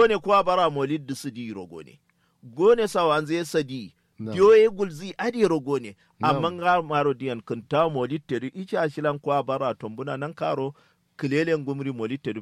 gone kuwa bara molid da sidi rogone gone sawan zai sadi Na'am. diyoye gulzi adi rogone Na'am. amma ga maro diyan kunta molid teri icha shilan kuwa bara tombuna nan karo kilelen gumri molid teri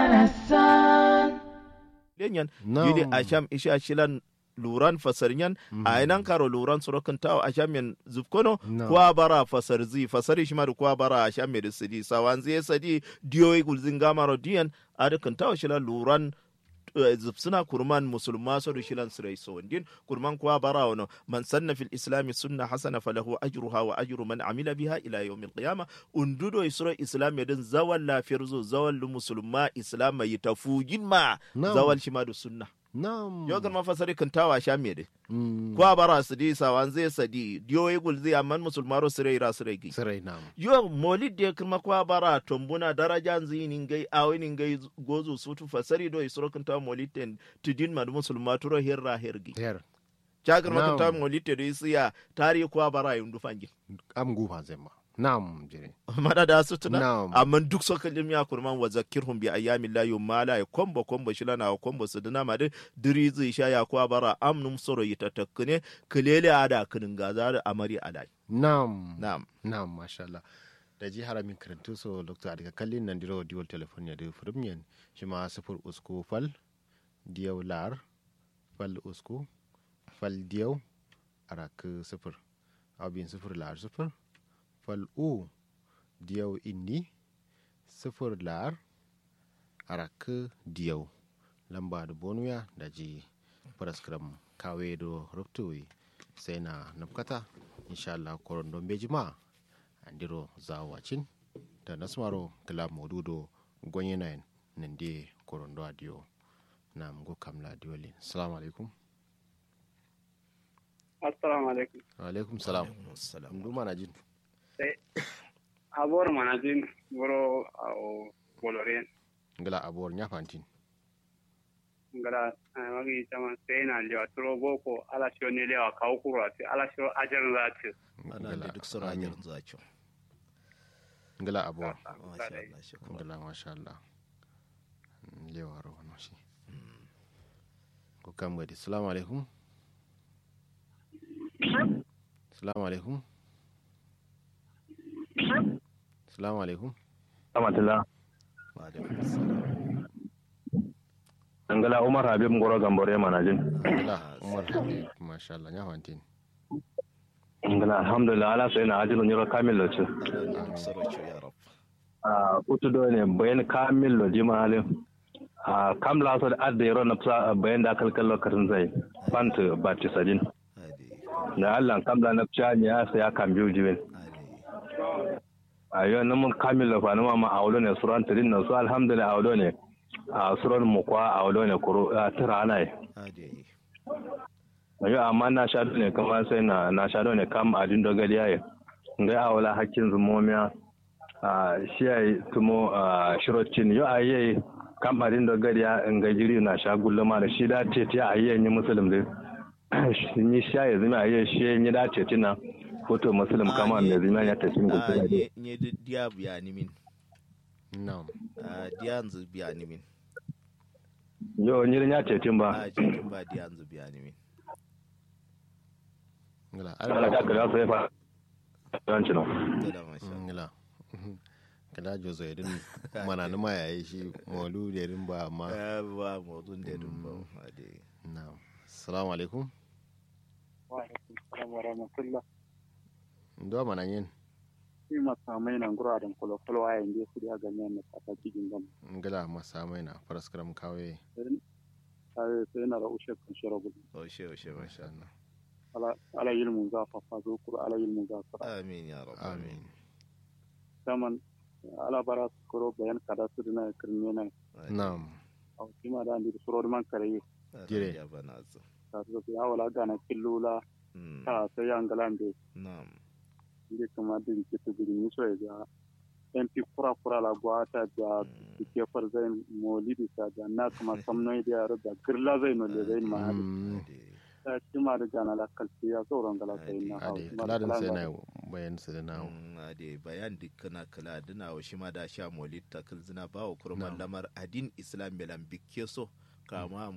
lenyan Na'am. yili asham isha shilan luran fasarnyan a inan karo luran sorokin tawo asham yan zufkono Na'am. kuwa bara fasar zi fasari shi da kuwa bara asham mai da sidi sawan zai sadi diyoyi gulzin gamaro diyan adikin tawo shilan luran eh, zubsuna kurman musulma so da shilan sirai so din kurman kuwa bara wano man sanna fil islami sunna hasana falahu ajruha wa ajru man amila biha ila yawmil qiyama undudo isro islam din zawal lafiyar zo zawal musulma islam yi tafugin ma Na'am. zawal shi ma da sunna Na'am. yau kan mafasari kan tawa sha me de Mm. kuwa bara su di sawan zai sadi diyo yi gulzi amma musulmaro sirai ra sirai gi Sirai na'am. yo molid de kuma kwa bara tombuna daraja zinin gai awinin gai gozu sutu fasari do isro kan tawa molid ten tidin mad musulma turo hirra hirgi Her. chakar ma kan Na'am. tawa molid te do isiya tari kwa bara yundu fangi Am gufa zai ma. Na'am jire. mada da su tuna Na'am. amma duk so kalim ya kurman wa zakirhum bi ayyamin la yumala ya kombo kombo shilana wa kombo su dina ma de diri zai sha ya kwa bara amnum soro yitatakkune kilele ada kinin gaza da amari alai Na'am. na'am Na'am masha Allah. Da ji haramin karantu so Dr. Adika kallin nan diro diwal telefon ya da firmiyan shi ma sifur usku fal diyau lar fal usku fal diyau arak sifir abin sifir lar sifir fal u diyau inni sifir lar arak diyau lamba da bonuya da ji paraskram kawe do ruptuwi sai na nafkata insha Allah koron don beji ma andiro zawacin da nasmaro kila modudo gonye nayin nan de koron do adiyo na mgo kamla diolin assalamu alaikum assalamu alaikum wa alaikum salam salam ndu mana jin sai abor manajin wuro a boloren ngala abor nyafantin ngara magi chama sai na lewa turo boko ala sho ne lewa kawo kuro ati ala sho ajar zati ana da duk sura amin. ajiyar zakin ngala abor masha Allah shukran ngala masha Allah lewa ro no shi ko kam gadi assalamu alaikum assalamu alaikum assalamu alaikum Amatila. wa alaikum assalam Angala Umar Habib Ngoro Gambore Manajin. ngala umar habib masha Allah nyafantin Angala alhamdulillah ala sai na ajilu nyiro kamil lo ce. ana da sarauci ya rab Ah utu do ne bayan kamil lo jima halin. Ah kam la so da adda yaro na psa bayan da kalkal lo karin zai. Fant bati sadin. hadi Da Allah kam la na psa ne ya sai ya kam biyu jimin. hadi Ayo nan mun kamil lo fa na ma aulo ne suran tadin na su alhamdulillah aulo ne. A suran mu kwa aulo ne kuro tira ana yi. hadi Ayo amma na sha ne kamar sai na na sha ne kam adin dogari yayi. Ngai awala hakkin zumomiya a shi yayi tumo a shirocin yo ayi kam adin dogari ya ngai jiri na sha gulluma da shi da tete ayi ni muslim dai. Shi ni sha ya zama ayi shi ni da tete na foto muslim kama me zama ya tafi a gulluma. nye nye di- diya biya ni min na'am a diya yanzu biya ni min Yo ni ya tete ba. a jikin ba diya yanzu biya ni min ngala Ala ka kira sai fa. Yanci no. tada masha Allah. ngala kada jozo irin mana numa yayi shi molu da irin ba amma ya ba motsin da dun ba hadi na'am assalamu alaikum wa alaikum salam wa rahmatullah ndo mana yin shi masamai nan gura da kolo kolo a yanzu su da ganyen na kata cikin gam ngala masa mai na paraskram kawe sai sai na da ushe kan shiro gudu oshe oshe masha Allah ala ala ilmu za fa fa zo kuro ala ilmu za fa amin ya rab amin saman ala bara su kuro bayan kada su dina kirme na na'am a kima da andi suro man kare Jire. ya bana zu ta zo ya wala gana killula Mm, ta sai an galambe na'am ndi kama din kitu gidi muso ya MP kura kura la gwata da Mm, ke far zai molidi ta da na kuma samno da yaro da girla zai no le zai ma Mm, hadi. ta kima da gana la kalti ya sauran gala sai na ade kaladin sai na bayan su da nawo Mm, ade bayan dikkana kala dina wa shi ma da sha molit takil zina ba wa kurman Na'am. lamar adin islam belan bikke so kama